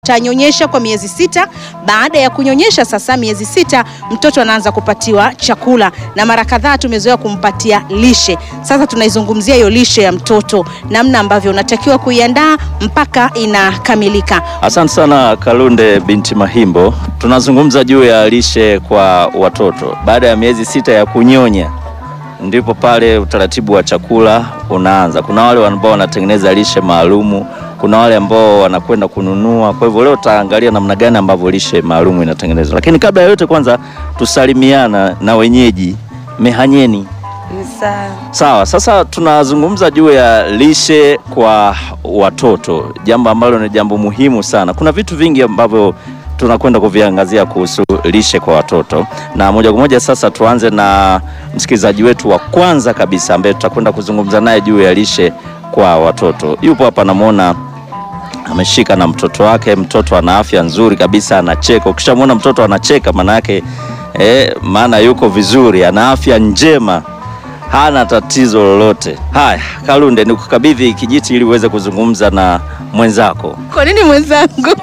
Tanyonyesha kwa miezi sita. Baada ya kunyonyesha sasa miezi sita, mtoto anaanza kupatiwa chakula, na mara kadhaa tumezoea kumpatia lishe. Sasa tunaizungumzia hiyo lishe ya mtoto, namna ambavyo unatakiwa kuiandaa mpaka inakamilika. Asante sana Kalunde binti Mahimbo. Tunazungumza juu ya lishe kwa watoto baada ya miezi sita ya kunyonya, ndipo pale utaratibu wa chakula unaanza. Kuna wale ambao wanatengeneza lishe maalumu, kuna wale ambao wanakwenda kununua. Kwa hivyo leo tutaangalia namna gani ambavyo lishe maalumu inatengenezwa, lakini kabla ya yote, kwanza tusalimiana na wenyeji mehanyeni. Sawa, sasa tunazungumza juu ya lishe kwa watoto, jambo ambalo ni jambo muhimu sana. Kuna vitu vingi ambavyo tunakwenda kuviangazia kuhusu lishe kwa watoto, na moja kwa moja sasa tuanze na msikilizaji wetu wa kwanza kabisa ambaye tutakwenda kuzungumza naye juu ya lishe kwa watoto. Yupo hapa, namwona ameshika na mtoto wake. Mtoto ana afya nzuri kabisa, anacheka. Ukishamwona mtoto anacheka, maana yake eh, maana yuko vizuri, ana afya njema hana tatizo lolote. Haya, Kalunde, nikukabidhi kijiti ili uweze kuzungumza na mwenzako. Kwa nini mwenzangu?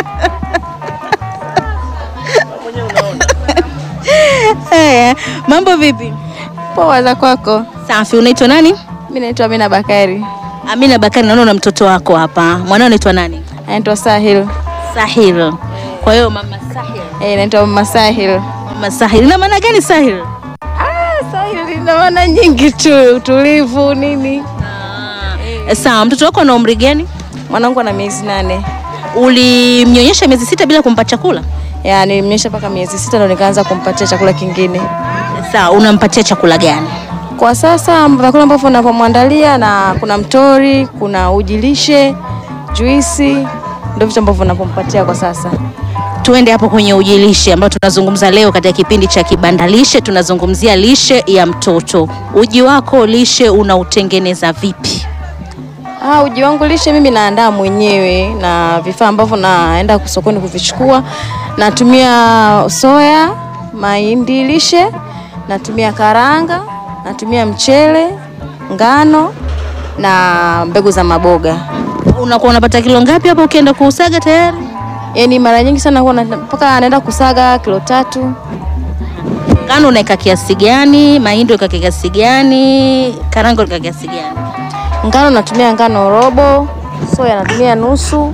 Haya, mambo vipi? Poa za kwako? Safi. Unaitwa nani? Mimi naitwa Amina Bakari. Amina Bakari, naona una mtoto wako hapa. Mwanao anaitwa nani? Anaitwa Sahil. Sahil. Kwa hiyo mama Sahil. Eh, naitwa Mama Sahil. Mama Sahil. Ina maana gani Sahil? Ah, Sahil ina maana nyingi tu, utulivu nini. Eh, Sawa, mtoto wako ana umri gani? Mwanangu ana miezi nane. Ulimnyonyesha miezi sita bila kumpa chakula? Ya, nilimnyonyesha mpaka miezi sita ndo nikaanza kumpatia chakula kingine. Sawa, unampatia chakula gani? Kwa sasa vyakula ambavyo napomwandalia na kuna mtori, kuna uji lishe, juisi, ndio vitu ambavyo napompatia kwa sasa. Tuende hapo kwenye ujilishe ambao tunazungumza leo katika kipindi cha Kibanda Lishe. Tunazungumzia lishe ya mtoto. Uji wako lishe unautengeneza vipi? Ah, uji wangu lishe mimi naandaa mwenyewe na vifaa ambavyo naenda sokoni kuvichukua. Natumia soya, mahindi lishe, natumia karanga, natumia mchele, ngano na mbegu za maboga. Unakuwa unapata kilo ngapi hapo ukienda kuusaga tayari? Yaani mara nyingi sana huwa na- mpaka naenda kusaga kilo tatu. Ngano unaweka kiasi gani? Mahindi unaweka kiasi gani? Karanga unaweka kiasi gani? Ngano natumia ngano robo, soya natumia nusu,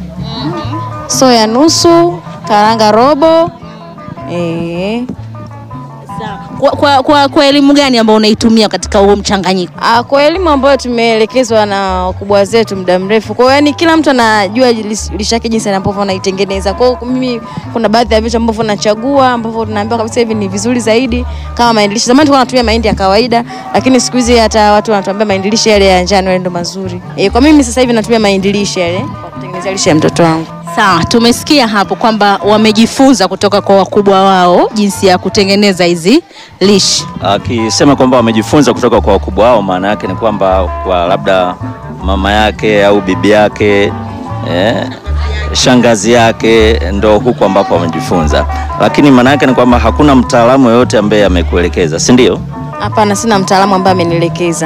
soya nusu, karanga robo. Eh. Kwa, kwa, kwa, kwa elimu gani ambayo unaitumia katika huo mchanganyiko? Ah, kwa elimu ambayo tumeelekezwa na wakubwa zetu muda mrefu. Kwa hiyo yani kila mtu anajua lis- lishe yake jinsi ambavyo anaitengeneza. Kwa hiyo mimi kuna baadhi ya vitu ambavyo nachagua ambavyo tunaambiwa kabisa hivi ni vizuri zaidi kama mahindi lishe. Zamani tulikuwa tunatumia mahindi ya kawaida, lakini siku hizi hata watu wanatuambia mahindi lishe yale ya njano yale ndo mazuri. Eh, kwa mimi sasa hivi natumia mahindi lishe yale kwa kutengeneza lishe ya mtoto wangu. Sawa, tumesikia hapo kwamba wamejifunza kutoka kwa wakubwa wao jinsi ya kutengeneza hizi lishe. Akisema kwamba wamejifunza kutoka kwa wakubwa wao, maana yake ni kwamba kwa labda mama yake au bibi yake eh, shangazi yake ndo huko ambapo wamejifunza, lakini maana yake ni kwamba hakuna mtaalamu yoyote ambaye amekuelekeza, si ndio? Hapana, sina mtaalamu ambaye amenielekeza.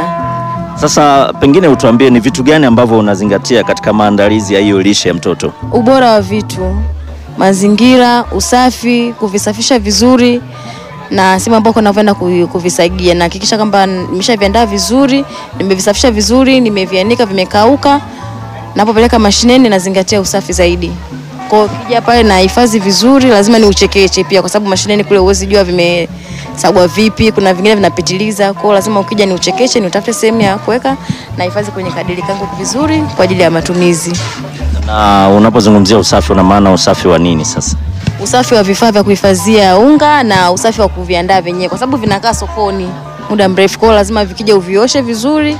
Sasa pengine utuambie ni vitu gani ambavyo unazingatia katika maandalizi ya hiyo lishe ya mtoto? ubora wa vitu, mazingira, usafi, kuvisafisha vizuri na sehemu ambako navyoenda ku- kuvisagia, na hakikisha kwamba nimeshaviandaa vizuri, nimevisafisha vizuri, nimevianika vimekauka. Napopeleka mashineni nazingatia usafi zaidi. Kwa hiyo ukija pale na hifadhi vizuri, lazima ni uchekeche pia, kwa sababu mashineni kule huwezi jua vimesagwa vipi, kuna vingine vinapitiliza. Kwa hiyo lazima ukija ni uchekeche, ni utafute sehemu ya kuweka na hifadhi kwenye kadiri kangu vizuri kwa ajili ya matumizi. Na unapozungumzia usafi, una maana usafi wa nini sasa? usafi wa vifaa vya kuhifadhia unga na usafi wa kuviandaa vyenyewe, kwa sababu vinakaa sokoni muda mrefu. Kwa hiyo lazima vikija uvioshe vizuri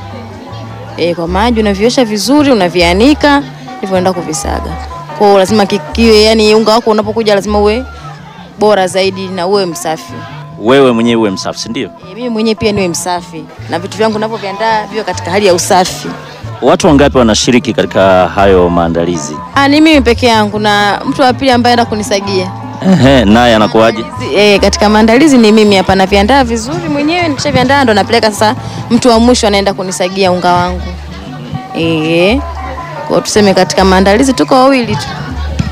e, kwa maji unaviosha vizuri, unavianika hivyo, unaenda kuvisaga. Kwa hiyo lazima kikiwe, yani unga wako unapokuja lazima uwe bora zaidi na uwe msafi. Wewe mwenyewe uwe msafi, si ndio? E, mimi mwenyewe pia niwe msafi na vitu vyangu ninavyoviandaa viwe katika hali ya usafi. Watu wangapi wanashiriki katika hayo maandalizi? Ah, ni mimi peke yangu na mtu wa pili ambaye anaenda kunisagia. Ehe, naye anakuwaje? E, katika maandalizi ni mimi hapa naviandaa vizuri mwenyewe, nikishaviandaa ndo napeleka sasa, mtu wa mwisho anaenda kunisagia unga wangu. Eh, kwa tuseme katika maandalizi tuko wawili tu.